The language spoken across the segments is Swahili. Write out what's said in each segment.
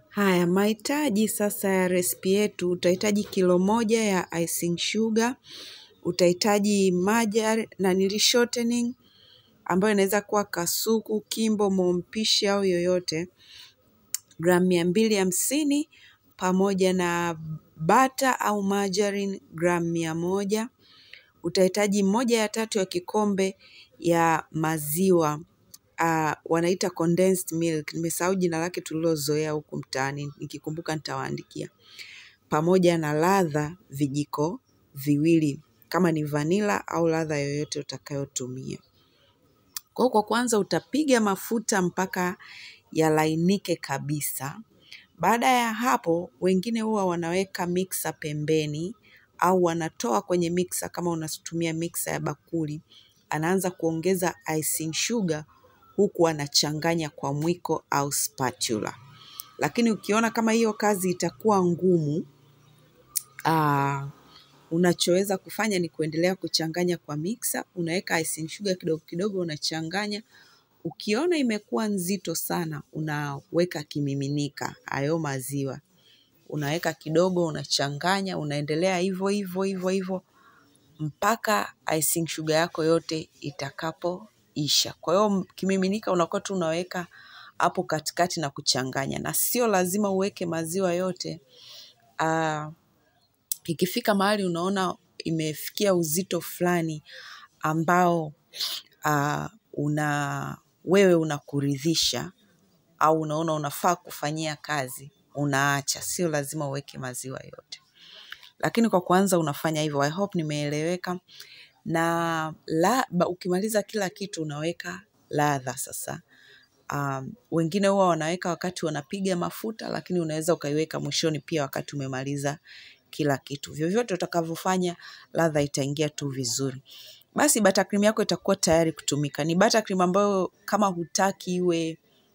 Haya, mahitaji sasa ya resipi yetu, utahitaji kilo moja ya icing sugar, utahitaji maja nanili shortening ambayo inaweza kuwa kasuku, kimbo, mompishi au yoyote, gramu mia mbili hamsini pamoja na bata au margarine gramu mia moja. Utahitaji moja ya tatu ya kikombe ya maziwa uh, wanaita condensed milk. Nimesahau jina lake tulilozoea huku mtaani, nikikumbuka nitawaandikia. Pamoja na ladha vijiko viwili, kama ni vanila au ladha yoyote utakayotumia. Kwa hiyo kwa kwanza utapiga mafuta mpaka yalainike kabisa. Baada ya hapo, wengine huwa wanaweka mixer pembeni au wanatoa kwenye mixer kama unatumia mixer ya bakuli. Anaanza kuongeza icing sugar huku anachanganya kwa mwiko au spatula. Lakini ukiona kama hiyo kazi itakuwa ngumu, aa, unachoweza kufanya ni kuendelea kuchanganya kwa mixer, unaweka icing sugar kidogo kidogo unachanganya. Ukiona imekuwa nzito sana, unaweka kimiminika, hayo maziwa. Unaweka kidogo, unachanganya, unaendelea hivyo hivyo hivyo hivyo mpaka icing sugar yako yote itakapoisha. Kwa hiyo kimiminika unakuwa tu unaweka hapo katikati na kuchanganya, na sio lazima uweke maziwa yote. Uh, ikifika mahali unaona imefikia uzito fulani ambao uh, una wewe unakuridhisha au unaona unafaa kufanyia kazi, unaacha, sio lazima uweke maziwa yote. Lakini kwa kwanza unafanya hivyo. I hope nimeeleweka. Na la, ba, ukimaliza kila kitu unaweka ladha sasa. Um, wengine huwa wanaweka wakati wanapiga mafuta, lakini unaweza ukaiweka mwishoni pia wakati umemaliza kila kitu. Vyovyote utakavyofanya, ladha itaingia tu vizuri. Basi buttercream yako itakuwa tayari kutumika. Ni buttercream ambayo kama hutaki iwe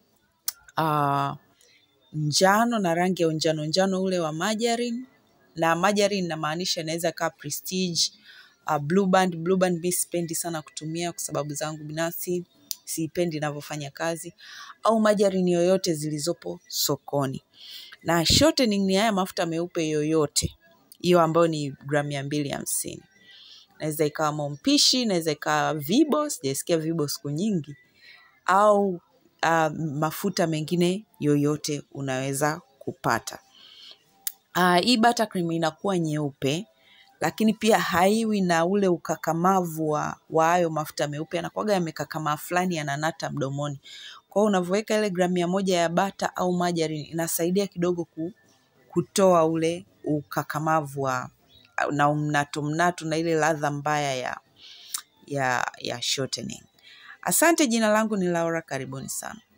uh, njano na rangi ya unjano njano ule wa margarine na margarine inamaanisha inaweza kaa prestige uh, blue band blue band mi sipendi sana kutumia kwa sababu zangu binafsi siipendi inavyofanya kazi au margarine yoyote zilizopo sokoni na shortening ni haya mafuta meupe yoyote hiyo ambayo ni gramu mia mbili hamsini naweza ikawa mompishi inaweza ikawa vibo sijaisikia vibo siku nyingi au uh, mafuta mengine yoyote unaweza kupata Uh, hii buttercream inakuwa nyeupe lakini pia haiwi na ule ukakamavu wa wa hayo mafuta meupe, yanakuwaga yamekakamaa fulani yananata mdomoni. Kwa hiyo unavyoweka ile gramu mia moja ya bata au margarine inasaidia kidogo ku, kutoa ule ukakamavu wa na mnato mnato na ile ladha mbaya ya ya ya shortening. Asante, jina langu ni Laura, karibuni sana.